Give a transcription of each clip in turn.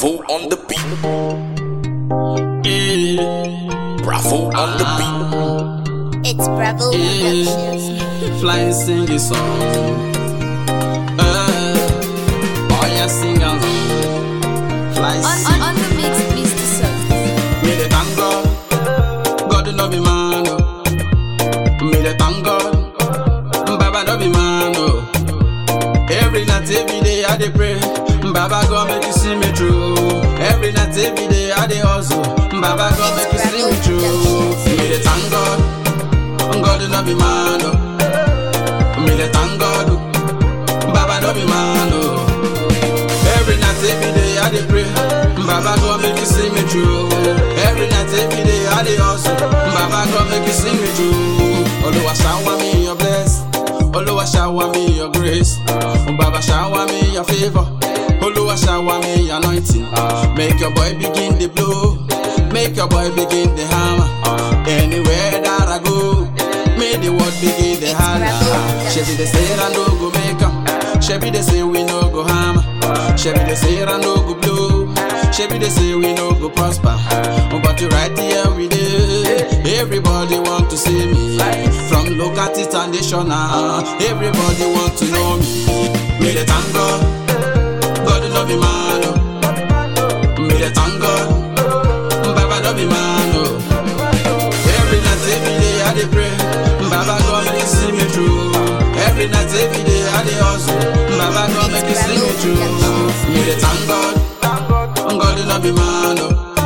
Bravo on the beat. Bravo on the beat. It's Bravo Productions. Fly sing a song. Uh, oh yeah, sing along. Fly On, sing. on, on the mix, Mr. Soft. Me the thank God, God no be man. Oh. Me the thank God, Baba no be man. Oh. Every night, every day I dey pray, Baba God make you see me through. Every night, every day I dey hustle, Baba God make you see me through. Me the thank God, God no be man. Oh. Me the thank God, oh. Baba no be man. Oh. Every night, every day I dey pray. Baba God make you see me through. Every night, every day I dey hustle. Baba God make you see me through. Oluwa shower me your bless. Oluwa shower me your grace. Oh, Baba shower me your favor. Oluwa shower me your anointing. Make your boy begin the blow. Make your boy begin the hammer. Anywhere that I go, may the word begin the holler. Shebi they say I no go make 'em. Shebi they say we no go hammer. Shebi they say I no go blow. Shebi they say we no go prosper. Oh, But you right here we dey. Everybody want to see me. From local to international. Everybody want to know me. Me the thank God. God no be man. Oh. Me the thank God. Baba no be man. Oh. Every night, every day I dey pray. Baba God make you see me through. Every night, every day I dey hustle. Baba God make you see me through. Me dey thank God. God no be man.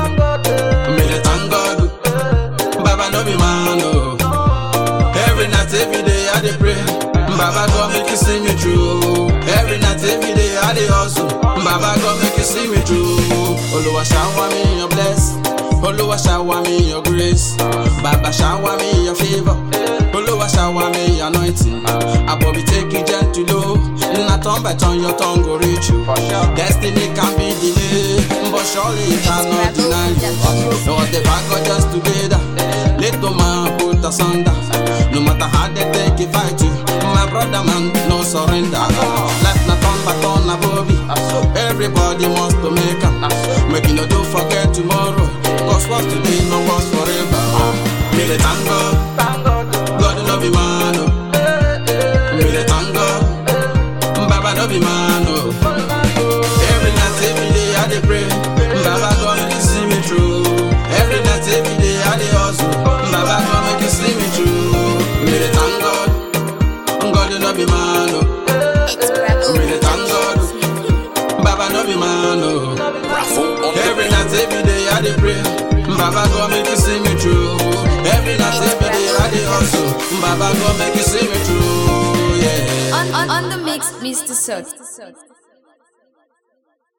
Oh. Me dey thank God. Baba no be man. Oh. Every night, every day I dey pray. Baba God make you see me through. Every night, every day I dey hustle. Baba God make you see me through. Oluwa shower me your bless. Oluwa shower me your grace. Baba shower me your favor. Oluwa shower me your anointing. Abobi take you gentle low. Na turn by turn your tongue go reach you. Destiny can be delayed, but surely it cannot deny you. No the back got just together. Little man put asunder. No matter how they take it fight you, my brother man no surrender. Life na turn by turn na Bobby. Everybody wants to make 'em. Make you no do forget tomorrow. Cause what's today no was forever. Me the thank God, God no be man. Oh. Me the thank God, Baba no be man. Oh. Every night, every day I dey pray. Baba God make you see me through. Every night, every day I dey hustle. Baba God make you see me through. Me the thank God, God no be man. Oh. It's Bravo Me the thank God, Productions. Baba no be man. Oh. Bravo on the Every night, every day I dey pray. Baba God make you see me through. Every night, every day I dey hustle. Baba God make you see me through. Yeah. On, on, on the mix, Mr. Soft.